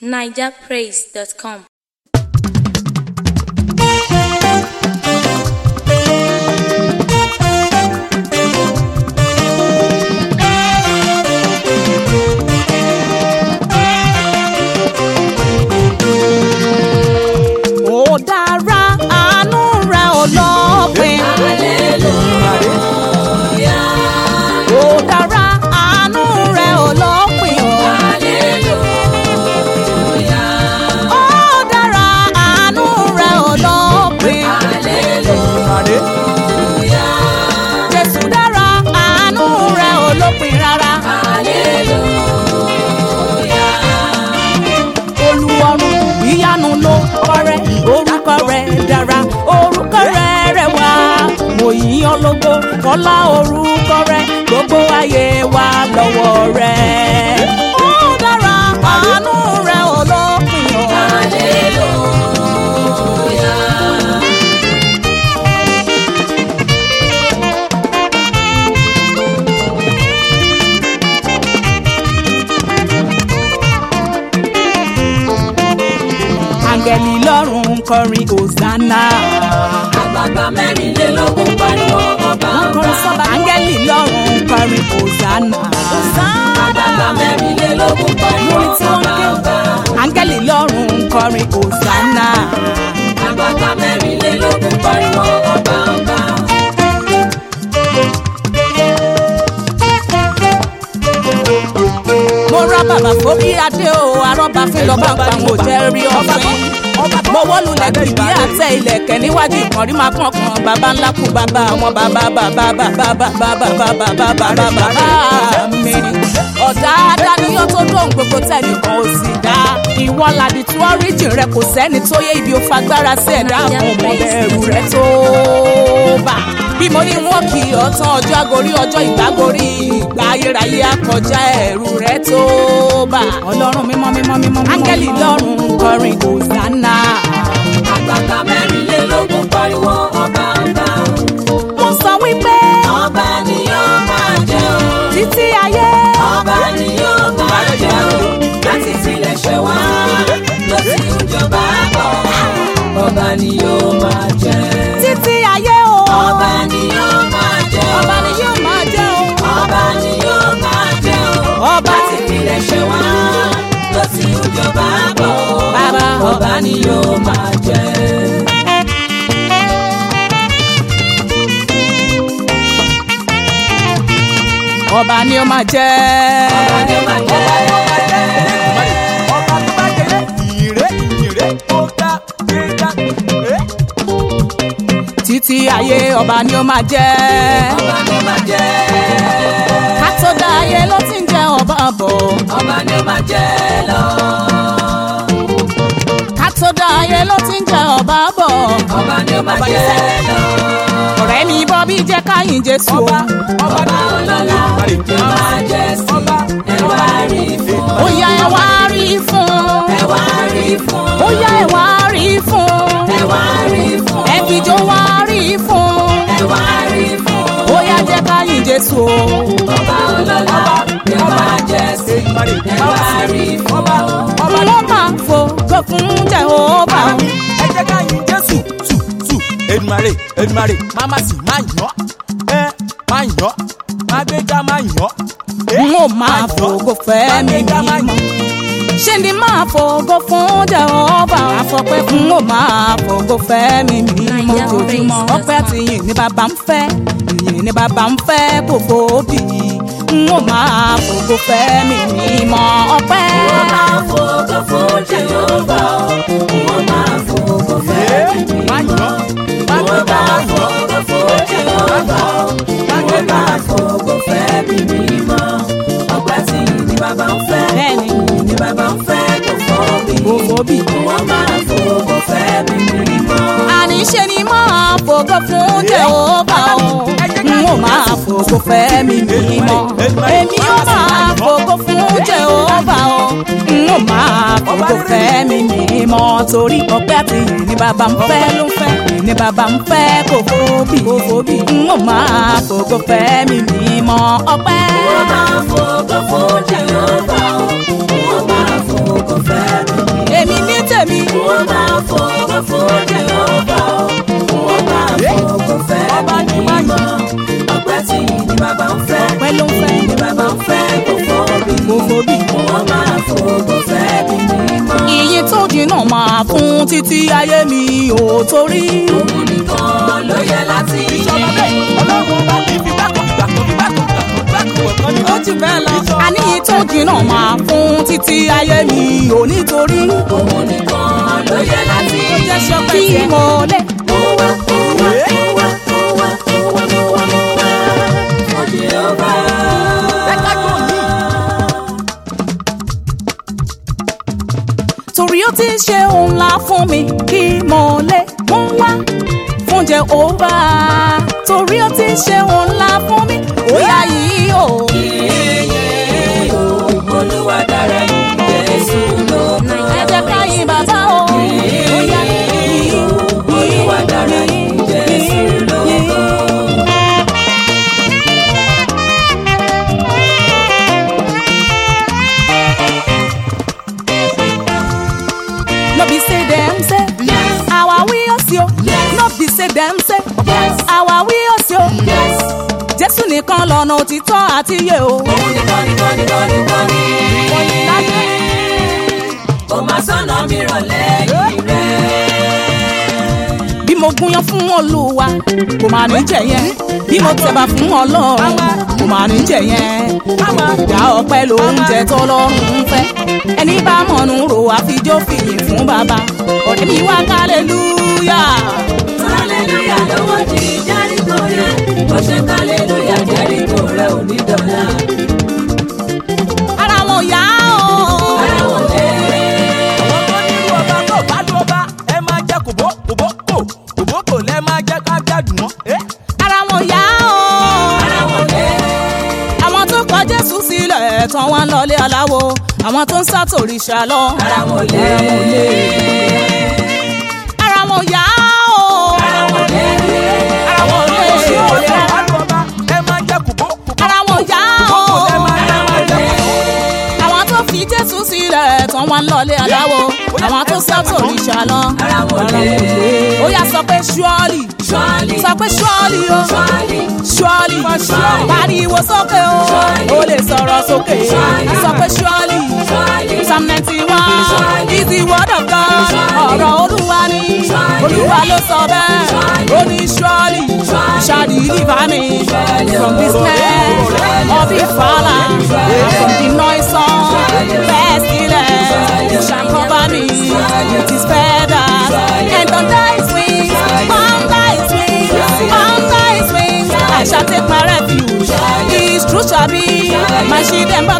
nigerpraise.com. ó dára àánú rẹ̀ ò lópin. ó dára àánú rẹ̀ ò lópin. ó dára àánú rẹ̀ ò lópin. jésù dára àánú rẹ̀ ò lópin rárá. olùwọ́run ìyanu ló kọ́rẹ́ orúkọ rẹ̀ dára orúkọ rẹ̀ rẹwà mo yìn ọ́ lógo kọ́lá orúkọ rẹ̀ gbogbo ayé wa lọ́wọ́ rẹ̀. ó dára àánú rẹ̀ ò lópin o. áńgẹ́lì lọ́run ń kọrin hosanna. àgbààgbà mẹ́rìnlélógún pariwo ọba wọ́n ọba. kọrin sọ́ba áńgẹ́lì lọ́run ń kọrin hosanna. àgbààgbà mẹ́rìnlélógún pariwo lórí tí wọ́n ọba ké ọba. áńgẹ́lì lọ́run ń kọrin hosanna. àgbààgbà mẹ́rìnlélógún pariwo ọba ọba. mo ra bàbà forí adé o arọ́bà fi lọ́ba ń pa àwọn òjẹ́ rí ọ̀fìn. mo wọ́lu lẹ́kì bí àtẹ ilẹ̀kẹ̀ níwájú ìkànnì máa kàn kan bàbá ńlá kú bàbá àwọn bàbá bàbá bàbá bàbá bàbá bàbá bàbá mi. ọ̀dà adáníyàn tó dóhùn gbogbo tẹnìkan ò sì dá. ìwọ làdí tí wọ́n rí jìn rẹ kò sẹ́ni tó yé ibi ó fagbára sí ẹ̀dá àwọn ọmọ bẹ̀rù rẹ tó bá. bí mo ní wọn kì í ọtán ọjọ́ agorí ọjọ́ ìgbàgorí ìgbà ayérayé akọjá ẹ̀rù rẹ tó bá. ọlọ́run mímọ́ mímọ́ mímọ́ áńgẹ́lì lọ́run ń kọrin hosanna. àgbààgbà mẹ́rìnlélógún pariwo ọba ọba. wọ́n sọ wípé ọba ni yóò máa jẹ́ o. títí ayé ọba ni yóò máa jẹ́ o. láti tilẹ̀ ṣe wá lọ sí ìjọba bọ̀. ọba ni yóò máa jẹ́. títí ayé o. ọba ni yóò máa jẹ́ o. ọba ni yóò máa jẹ́ o. ọba ni yóò máa jẹ́ o. Ọba. láti tilẹ̀ ṣe wá lọ sí ìjọba bọ̀. Bàbá. ọba ni yóò máa jẹ́. ọba ni ó máa jẹ́. ọba ni yóò máa jẹ́. ọba tó bá jẹ ìrè ìrè tó dá gbé dá. títí ayé ọba ni ó máa jẹ́. ọba ni yóò máa jẹ́. ká tó dá ayé ló ti ń jẹ́ ọba bọ̀. ọba ni yóò máa jẹ́ lọ. ká tó dá ayé ló ti ń jẹ́ ọba bọ̀. ọba ni yóò máa jẹ́ lọ. ọ̀rẹ́ mi bọ́ bí jẹ́ káyìn jésù o. ọba ọlọ́lá yóò máa jẹ́ sí ẹ wá rí fún. ó yá ẹ wá rí fún. ẹ wá rí fún. ó yá ẹ wá rí fún. ẹ wá rí fún. ẹ fìjọ wá rí fún. ẹ wá rí fún. ó yá jẹ́ káyìn jésù o. ọba ọlọ́lá yóò máa jẹ́ sí ẹ wá rí fún. ló máa fògo fún jehova o. ẹ jẹ́ ká yin jésù tù tù Èdùmàrè Èdùmàrè máma sì má yàn ẹ má yàn má gbéga má yàn. n ó máa fògo fẹ́ mi mímọ́. ṣé ni máa fògo fún jehova àfọpẹ́ n ó máa fògo fẹ́ mi mímọ́ jojúmọ́. ọpẹ́ àti ìyìn ni bàbá ń fẹ́ ìyìn ni bàbá ń fẹ́ kò fòbí. n ó máa fògo fẹ́ mi mímọ́ ọpẹ́. wọ́n máa fògo fún jehova wọ́n máa fògo fẹ́ mi má yàn má wọ́n gbéga má máa yàn. fògo fún jehova wọ́n máa fògo fẹ́ mi mímọ́ ọgbà tí ni bàbá ń fẹ́ bẹ́ẹ̀ni ni bàbá ń fẹ́ kò fọ́ mi kò fòbí. wọ́n máa fògo fẹ́ mi mímọ́. àní ṣe ni máa fògo fún jehova o n ó máa fògo fẹ́ mi mímọ́ èmi ó máa fògo fún jehova o n ó máa fògo fẹ́ mi mímọ́ torí ọpẹ́ àti ìyìn ni bàbá ń fẹ́ ló ń fẹ́ ni bàbá ń fẹ́ kò fòbí kò fòbí n ó máa fògo fẹ́ mi mímọ́ ọpẹ́. wọ́n máa fògo fún jehova wọ́n máa fògo fẹ́ mi fún Jèhófà o, wọ́n máa fògo fẹ́ Ọba ní ní máa mímọ́. Ọpẹ́ tí ni bàbá ń fẹ́, pẹ́ ló ń fẹ́ ni bàbá ń fẹ́ kò fòbí. kó fòbí. Wọ́n máa fògo fẹ́ bí mímọ́. iye tó jìnnà máa fún títí ayé mi ò torí. Òun nìkan ló yẹ láti ìṣọ̀lá bẹ́ẹ̀ ọlọ́run ọba kì í fi bákan ìgbà kan fi bákan ìgbà kan fi bákan ọ̀kan ní. ó ti bẹ́ẹ̀ lọ. àní iye tó jìnnà máa fún títí ayé mi ò nítorí. Òun nìkan ló yẹ láti kí mo lè. Mo wá, mo wá, mo wá, mo wá, mo wá, mo wá, mo wá. Fún Jèhófà. Ẹ̀ka tó ní. torí ó ti ṣe òun ńlá fún mi kí mo lè mú wá fún Jèhófà torí ó ti ṣe òun ńlá fún mi ó yá yìí o. Yéyé o, Olúwa dára yìí, Jésù lógo. ẹ jẹ́ ká yìn bàbá o. ó yá yìí o. Olúwa dára yìí, Jésù lógo. no be say dem say Yes. our we osi o Yes. no be say dem say Yes. our we osi o Yes. jésù nìkan lọ́nà òtítọ́ àti iye o. Òun nìkan, nìkan, nìkan, nìkan ni. Kò má sọ́nà mìíràn lẹ́yìn rẹ̀. bí mo gúnyán fún olúwa kò máa ní jẹ yẹn bí mo tẹ̀bà fún ọlọ́run kò máa ní jẹ yẹn ìdá ọpẹ́ lóúnjẹ tọ́lọ́run ń fẹ́ ẹni bá mọ̀nù rò àfijọ́ fìyìn fún bàbá ọ̀rẹ́ mi wá kálẹ́lúyà. Hallelujah lọ́wọ́ di Jẹ́ríkò rẹ̀. Bó ṣe hallelujah Jẹ́ríkò rẹ̀ ò ní dọ̀la. ara wọn yá o. Ara wọn lé. àwọn tó nírú ọba tó bá dún ọba ẹ máa jẹ kòbó kòbó kò kòbó kò lẹ máa jẹ ká gbádùn wọn. Eh? ara wọn yá o. Ara wọn lé. àwọn tó kọ jésù sílẹ̀ tán wá ń lọlé aláwo àwọn tó ń sátòrìṣà lọ. Ara wọn lé. ara wọn yá o. Ara wọn lé. ara wọn lè. Tí ó lè bá dún ọba ẹ máa jẹ kòbó kòbó ara wọn yá kò o. lẹ máa jẹ máa jẹ kòbó. àwọn tó fi jésù sílẹ̀ tán wá ń lọlé aláwo àwọn tó sátòrìṣà lọ. Ara wọn lé. ó yá sọ pé ṣúọ́lì Surely. sọ pé ṣúọ́lì o. Surely. ṣúọ́lì Surely. pariwo sókè o. Surely. ó lè sọ̀rọ̀ sókè. Surely. sọ pé ṣúọ́lì. Surely. Psalm ninety one Surely. is the word of God. Surely. ọ̀rọ̀ olúwa ni Surely. olúwa ló sọ bẹ́ẹ̀. Surely. ó ní surely Surely. shall deliver me Surely. from this snare of the fowler and from the noisome pestilence. He shall cover me with his feathers and under his wings, under his wings, under his wings. I shall take my refuge. His truth shall be my shield and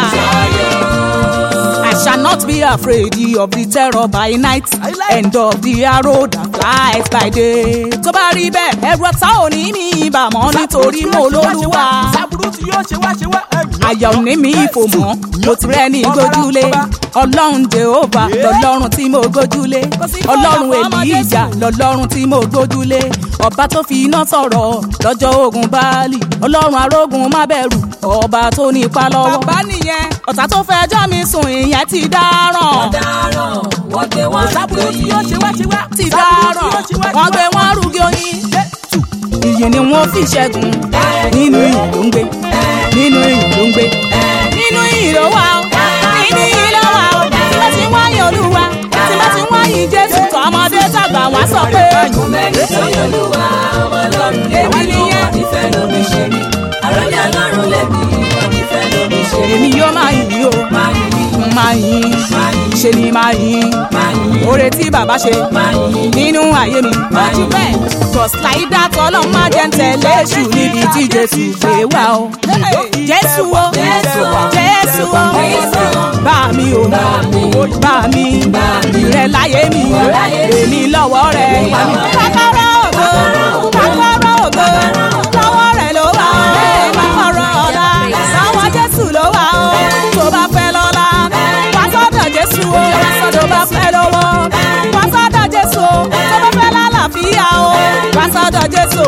buckler. I shall not be afraid of the terror by night and of the arrow that flies by day. tó bá rí bẹ́ẹ̀ ẹ̀rù ọ̀tá ò ní mi ìbàmọ́ nítorí mo lólúwa. sábúrú tí yóò ṣe wá ṣe wá ẹ̀yìn. àyà ò ní mi ìfò mọ́ mo ti rẹ́ ní gbójúlé ọlọ́run jehova lọ́lọ́run tí mo gbójúlé ọlọ́run èlíjà lọ́lọ́run tí mo gbójúlé ọba tó fi iná sọ̀rọ̀ lọ́jọ́ ogun báálì ọlọ́run arógun má bẹ̀rù ọba tó ní ipa lọ́wọ́. bàbá nìyẹn ọ̀tá tó fẹjọ́ mi sùn ìyẹn ti dáràn Ọ̀daràn. Wọ́n gbé wọn sábúrú tí yóò ṣe wá ṣe wá. ti sábúrú dáràn tí yóò ṣe wá ṣe wọ́n wá. gbé wọn rúgí oyin Jésù. ìyìn ni wọ́n fi ṣẹ́gun nínú ìyìn ló ń gbé nínú ìyìn ló ń gbé nínú ìyìn ló wà ó nínú ìyìn ló wà ó tí bá ti ń wáyé olúwa tí bá ti ń wáyé jésù tó ọmọdé tàgbà wá sọ pé Mẹ́ni sọ́yìn olúwa ọmọ ọlọ́run lèmi Èmi nìyẹn. wọ́n nífẹ̀ẹ́ lómi ṣe mí. Àròlé ọlọ́run lèmi wọ́n nífẹ̀ẹ́ lómi ṣe mí. èmi yóò máa yìn ó Máa yìn, máa yìn máa yìn, ṣe ni máa yìn máa yìn, oore tí bàbá ṣe máa yìn. nínú ayé mi ojú bẹ́ẹ̀ just like that ọlọ́run máa jẹ́ ń tẹ̀lé èṣù níbi tí jésù gbé wá o jésù o Jésù o. jésù o Jésù o. bá mi o bá mi ìrẹ̀ láyé mi èmi lọ́wọ́ rẹ̀ kọ́kọ́rọ́ ògo kọ́kọ́rọ́ ògo lọ́wọ́ rẹ̀ ló wà ó kọ́kọ́rọ́ ọ̀la lọ́wọ́ jésù ló wà ó tó bá fẹ́ lọ́la wá sọ́dọ̀ jésù o tó bá fẹ́ lọ́wọ́ wá sọ́dọ̀ jésù o tó bá fẹ́ lálàáfíà o wá sọ́dọ̀ jésù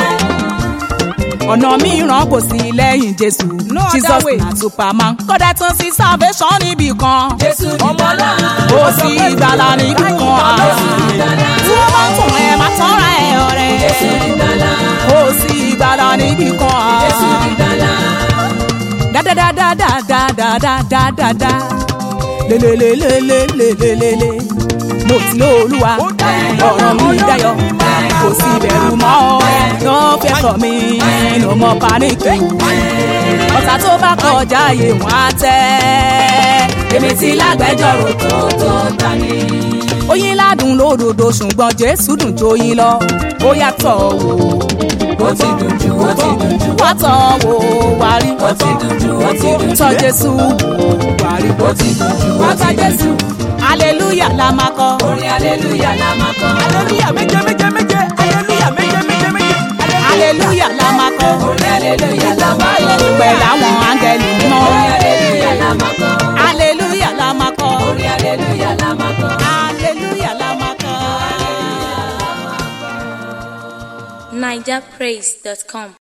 ọ̀nà mìíràn kò sí lẹ́yìn jésù jesus na superman kódà tún sí salvation níbì kan Jésù ní bọ́lá. kò sí ìgbàlà níbì kan Jésù ní bọ́lá. níbì kan. Jésù ìgbàlà. dáadáadáadáadáadáadáa lélelélélélélélélé mo ti lé olúwa ọ̀rọ̀ mi dayọ̀ kò sí ìbẹ̀rù mọ́ no fear for me no more panic ọ̀tá tó bá kọjá ààyè wọn á tẹ́ Èmi ti lágbẹjọ́rò tó tó tani. oyin ládùn lódodo ṣùgbọ́n jésù dùn jóyin lọ ó yàtọ̀ wò Ó ti dùn jù, ó ti dùn jù. wá tọ̀ wò wá rí Ó ti dùn jù, ó ti dùn jù. tọ̀ jésù wá rí Ó ti dùn jù, ó wá ti tọ̀ dùn jésù jù. hallelujah la máa kọ. Orin hallelujah la máa kọ. aleluya méje méje méje aleluya méje méje méje hallelujah la máa kọ. Orin hallelujah la máa kọ. pẹ̀lú àwọn áńgẹ́lì mímọ́. Orin hallelujah la máa kọ. hallelujah la máa kọ. Orin hallelujah la máa kọ. hallelujah la máa kọ. nigerpraise.com